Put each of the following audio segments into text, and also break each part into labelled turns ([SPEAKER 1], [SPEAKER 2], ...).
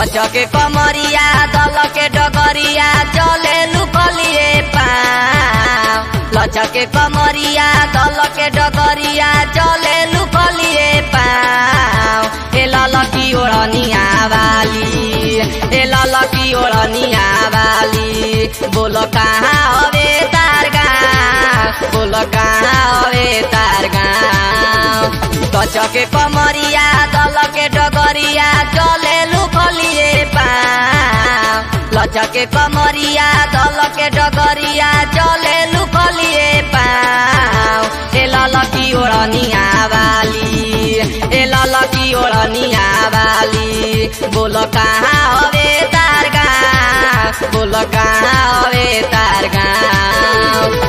[SPEAKER 1] लचके कमरिया दल के डगरिया चले लुकलिए पाँव लचके कमरिया दल के डगरिया चले लुकलिए पाँव ए ललकी ओढ़निया वाली ए ललकी ओढ़निया वाली बोलो कहाँ हवे तार गाँव बोलो कहाँ हवे तार गाँव कचके कमरिया दल के डगरिया चले लुकलिए पाँव लचके कमरिया दल के डगरिया चले लुकलिए पाँव ए ललकी ओढ़निया वाली ए ललकी ओढ़निया वाली बोलो कहाँ हवे तार गाँव बोलो कहाँ हवे तार गाँव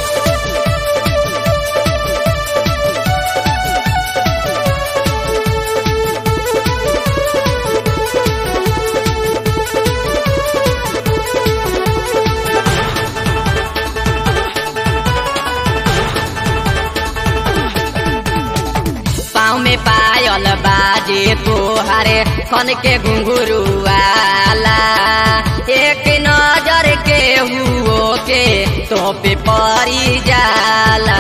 [SPEAKER 1] पाँव में पायल बाजे तोहारे खन के घुंघरू वाला एक नजर के हुओ के तो पे परी जाला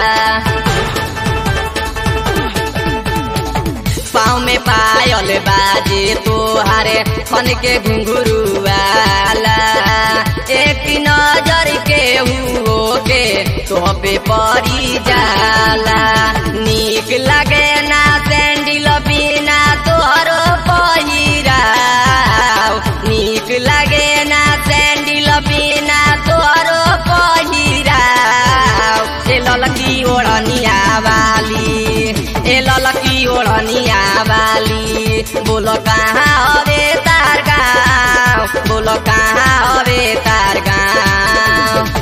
[SPEAKER 1] पाँव में पायल बाजे तोहारे खन के घुंघरू वाला एक नजर के हुओ के तो पे परी जाला नीक लगे ना सैंडिल बिना तोहरो पहिराव नीक लगे ना सैंडिल बिना तोहरो पहिराव ए ललकी ओढ़निया वाली ए ललकी ओढ़निया वाली बोलो कहाँ हवे तार गाँव बोलो कहाँ हवे तार गाँव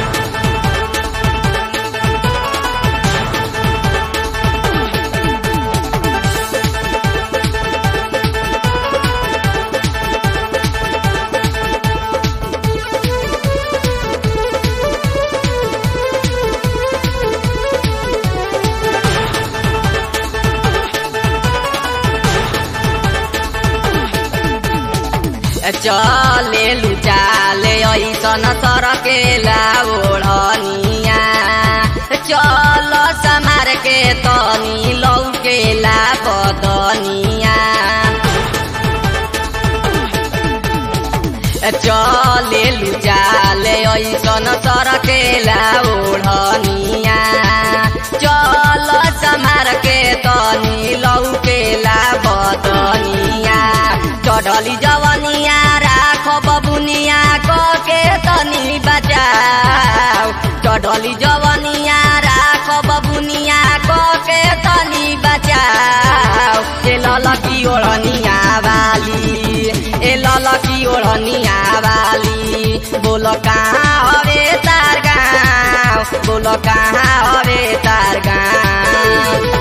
[SPEAKER 1] चले लुचाले ऐसन सरकेला ओढ़निया चल समार के तनी लौकेला बदनिया चले लुचाले ऐसन सरकेला ओढ़निया चल समार के तनी लौकेला बदनिया चढ़ली जवनिया राख बबुनिया के तनी बचाओ चढ़ली जवनिया राख बबुनिया के तनी बचाओ ए ललकी ओढ़निया वाली ए ललकी ओढ़निया वाली बोलो कहाँ हवे तार गाँव बोलो कहाँ हवे तार गाँव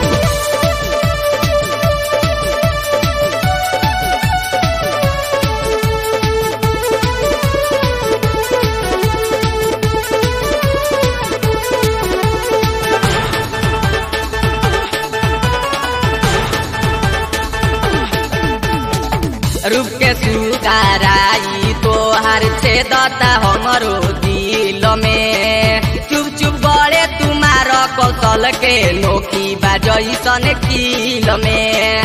[SPEAKER 1] रूप के सुगाराई तोहार छेदता हमरो दिल में चुप चुप गड़े तुम्हार कौशल के नोकी बाजैसन किल में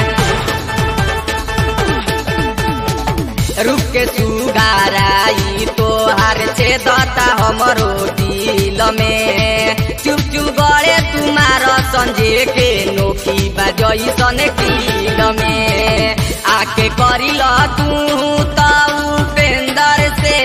[SPEAKER 1] रूप के सुगाराई तोहार छेदता हमरो दिल में चुप चुप गड़े तुम्हार संजे के नोकी बाजैसन किल में आके करिल तू त उपेंदर से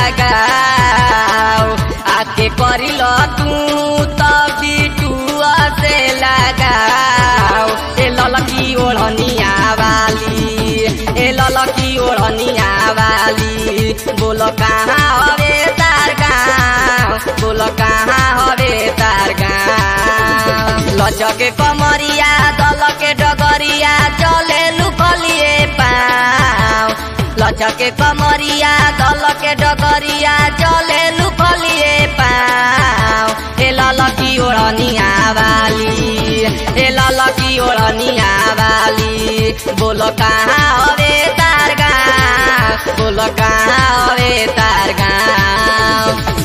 [SPEAKER 1] लगाओ आके करिल तू त बिटुआ से लगाओ ए ललकी ओढ़निया वाली ए ललकी ओढ़निया वाली बोलो कहाँ हवे तार गाँव बोलो कहाँ हवे तार गाँव लचके कमरिया दल के डगरिया चले लुकलिए पाँव लचके कमरिया दल के डगरिया चले लुकलिए पाँव ए ललकी ओढ़निया वाली ए ललकी ओढ़निया वाली बोलो कहाँ हवे तार गाँव बोल कहाँ हवे तार गाँव